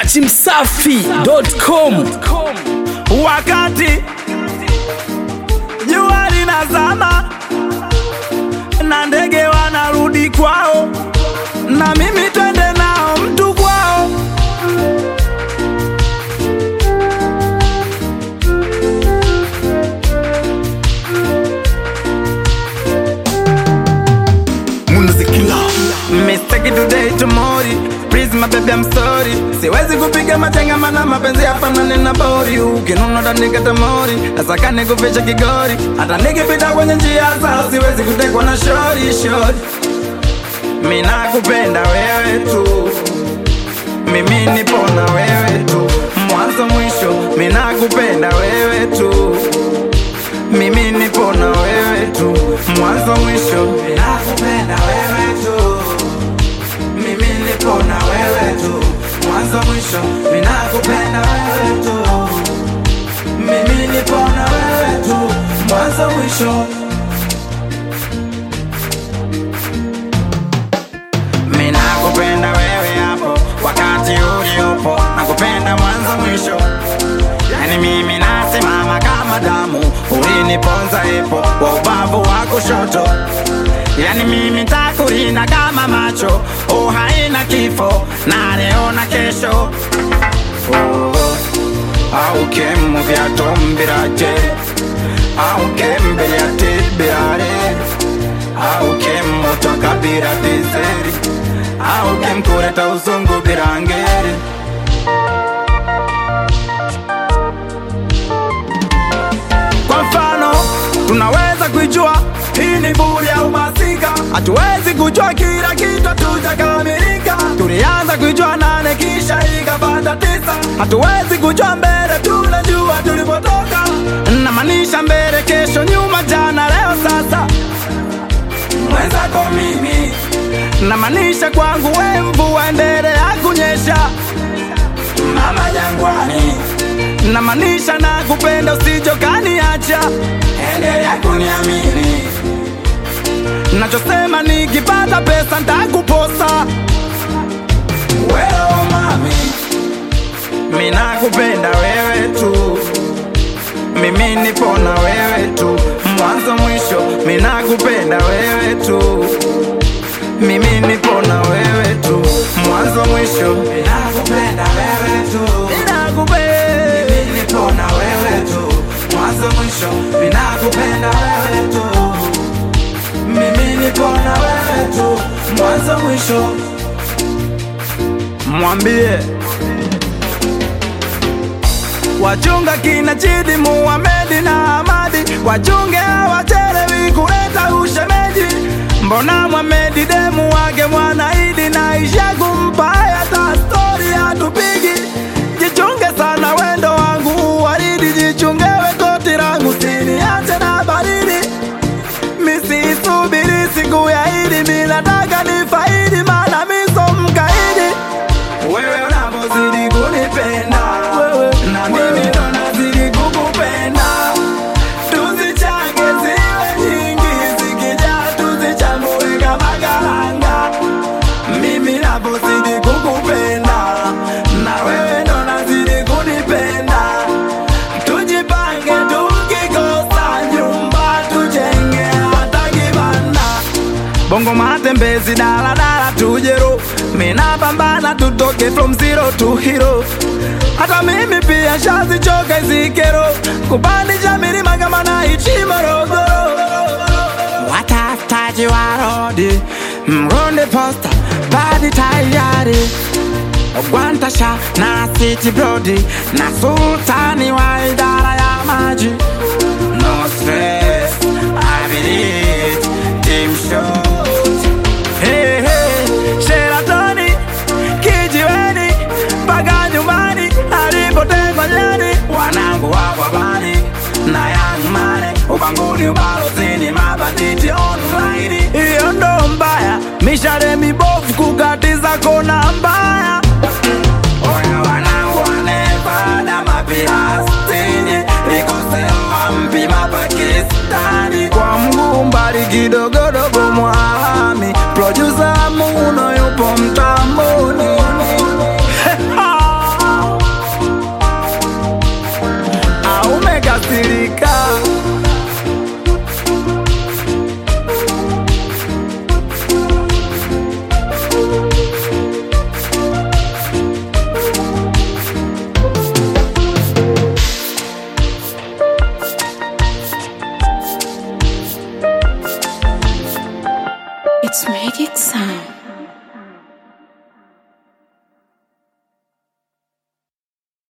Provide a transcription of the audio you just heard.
dachimsafi.com wakati jua linazama na ndege wanarudi kwao, na mimi twende nao mtu kwao. Mistake today tomorrow Please my baby I'm sorry Siwezi kupiga matenga mana mapenzi yafanane na bori Ukinuna utanikata mori Nasaka nikuficha kigori Hata nikipita kwenye njia zao Siwezi kutekwa na shori shori Mina kupenda wewe tu Mimi nipo na wewe tu Mwanzo mwisho Mina kupenda wewe tu mimi nipo na wewe tu mwanzo mwisho, ninakupenda wewe tu. Mimi nipo na wewe tu mwanzo mwisho, ninakupenda wewe tu. Mimi nipo na wewe tu mwanzo mwisho. Mimi nakupenda wewe hapo wakati uliopo, nakupenda mwanzo mwisho. Yani mimi nasimama kama damu, uliniponza epo wa ubavu wa kushoto. Yani mimi takulinda kama macho, oh haina kifo na leo na kesho. Oh, au kemu vya tombiraje au kembele ya tibirare au kemu takabira dizeri au kemkureta uzungu birangeri Kwa mfano tunaweza kuijua hii ni buri au masika, hatuwezi kujua kila kitu hatujakamilika. Tulianza kuijua nane kisha ikapata tisa, hatuwezi kujua mbele, tunajua tulipotoka. Namaanisha mbele, kesho, nyuma, jana, leo, sasa. Mwenzako mimi namaanisha kwangu, we mvua endelea kunyesha mama jangwani, namaanisha na kupenda usijokaniacha, endelea kuniamini. Nachosema nikipata pesa ntakuposa wewe mami, mimi nakupenda wewe tu, mimi nipo na wewe tu mwanzo mwisho, mimi nakupenda wewe tu mimi nipo na wewe tu mwanzo mwisho, ninakupenda wewe tu, ninakupenda mimi nipo na wewe tu mwanzo mwisho, ninakupenda wewe tu, mimi nipo na wewe tu mwanzo mwisho. Mwambie wachunga kina Chidi, Muhamedi na Amadi, wachunge hawachelewi kuleta ushemeji. Mbona Muhamedi demu wake Mwanaidi na isha kumpa hata stori hatupigi. Jichunge sana wendo wangu waridi, jichunge we koti langu siniache na baridi. Misisubiri siku ya Idi, mi nataka nifaidi, maana mi so mkaidi wewe unapozidi kunipenda na mimi ndo nazidi kukupenda, tuzichange ziwe nyingi, zikijaa tuzichambue kama karanga. Mimi napozidi kukupenda na wewe ndo nazidi kunipenda, tujipange, tukikosa nyumba tujenge hata kibanda bongo matembezi daladala tujero mina pambana tutoke from zero to hero hata mimi pia shazichoka izikero kupandisha milima kama naichi morogoro watafutaji wa rodi mronde posta badi tayari Gwantasha na City Brody na sultani wa idara ya maji No stress, I believe team shows Hey, hey, Sheratoni, kijiweni mpaka nyumbani alipotengwa nyani wanangu wako habari na Young Money ubanguni ubalozini mabanditi online hiyo ndo mbaya mishale mibovu kukatiza kona mbaya Oya wanangu wanevada mapirastini likosewa mpima Pakistani kwa mguu mbali kidogodogo mwalami producer Muno yupo mtamboni It's magic sound.